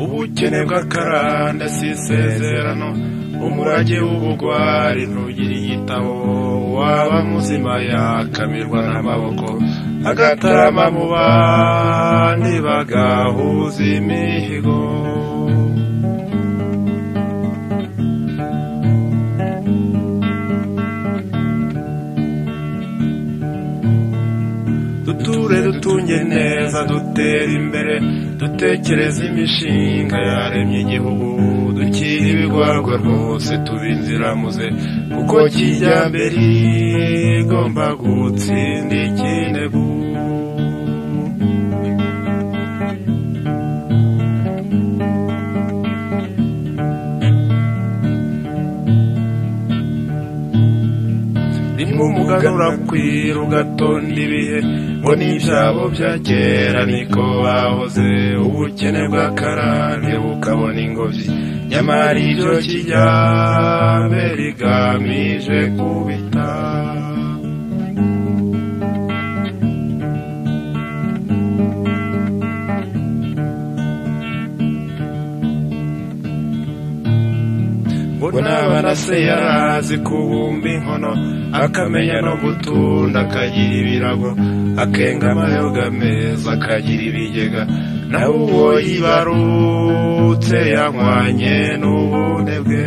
ubukene bw'akaranda si isezerano umurage w'ubugwari ntugire igitabo waba muzima yakamirwa n'amaboko agatarama mu bandi bagahuza imihigo duture dutunge neza dutere imbere dutekereze imishinga yaremye igihugu dukire ibigwarwa rwose tube inziramuze kuko kijya mbere igomba gutsinda ikinegu rimwe umugaga urakwira ugatonda ibihe ngo n'ibyabo bya kera niko bahoze ubukene bw'akarande bukabona ingobyi nyamara ibyo kijyambere igamije kubita ngo n'abana se yarazi kubumba inkono akamenya no gutunda akagira ibirago akenga amayoga meza akagira ibigega nawe uwo yibarutse yanywanye n'ubune bwe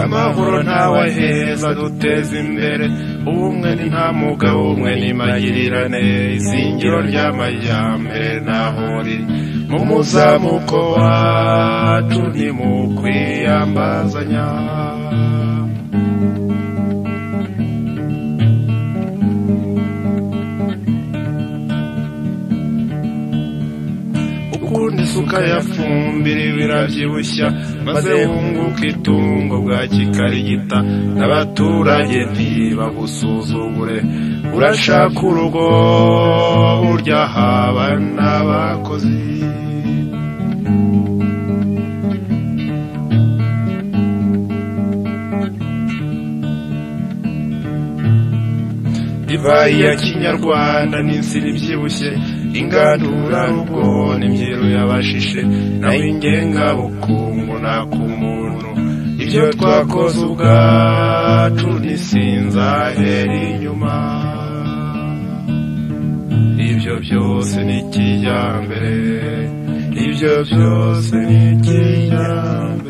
amahoro ntawe aheza duteze imbere ubumwe ni nta mugabo umwe n'imagirirane izingiro ry'amajyambere ntaho riri mu muzamuko wacu ni mu kwiyambazanya ukunda isuka yafumbira ibirabyibushya maze wunguka itungo bwa kikarigita n'abaturage ntibagusuzugure urashaka urugo burya haba n'abakozi divayi ya kinyarwanda n'insina ibyibushye ingandura n'ubwo n'imyeru yabashishe nawe ingengabukungu nta ku muntu ibyo twakoze ubwacu ntisinzahera inyuma ibyo byose ni kijyambere ibyo byose ni kijyambere